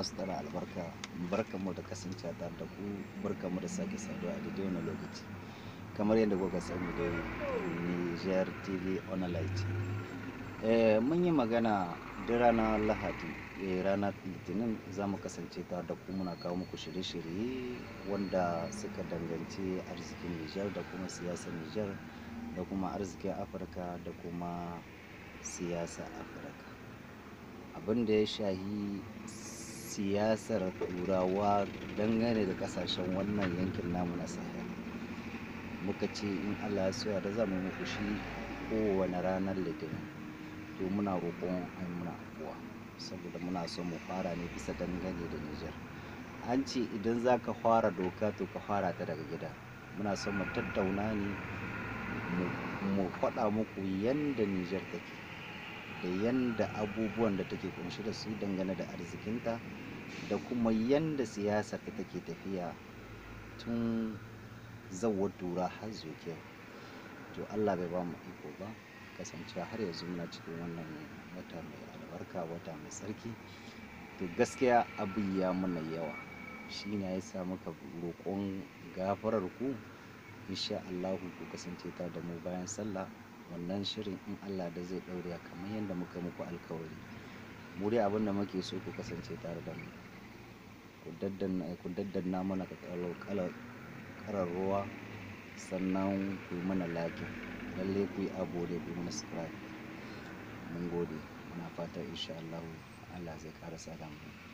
masu tara albarka barkanmu da kasance tare da ku barkanmu da sake saduwa a daidai wani lokaci kamar yadda kuka sani da Niger TV Online eh, mun yi magana da ranar Lahadi eh, ranar Litinin za mu kasance tare da ku muna kawo muku shirye-shirye wanda suka danganci arzikin Niger da kuma siyasar Niger da kuma arzikin Afirka da kuma siyasar Afirka abin da ya shahi siyasar turawa dangane da kasashen wannan yankin namu na sahel muka ce in allah ya soya da za mu muku shi kowane ranar litinin to muna roƙon ai muna afuwa saboda muna son mu fara ne bisa dangane da nijar an ce idan za ka fara doka to ka fara ta daga gida muna son mu tattauna ne mu faɗa muku yanda nijar take da yanda abubuwan da take kunshi da su dangane da arzikinta da kuma yanda siyasar ta take tafiya tun zawar tura har zuke to allah bai ba mu iko ba kasancewa har yanzu muna cikin wannan wata mai albarka wata mai tsarki to gaskiya abu ya muna yawa shi ne ya sa muka roƙon gafarar ku insha allahu ku kasance ta da mu bayan sallah wannan shirin in Allah da zai ɗaure kamar yadda muka muku alkawari mu dai abin da muke so ku kasance tare da mu ku daddanna mana karar ruwa sannan ku yi mana like lalle ku yi abu da ku yi mana subscribe mun gode muna fatan insha Allah Allah zai ƙara sa mu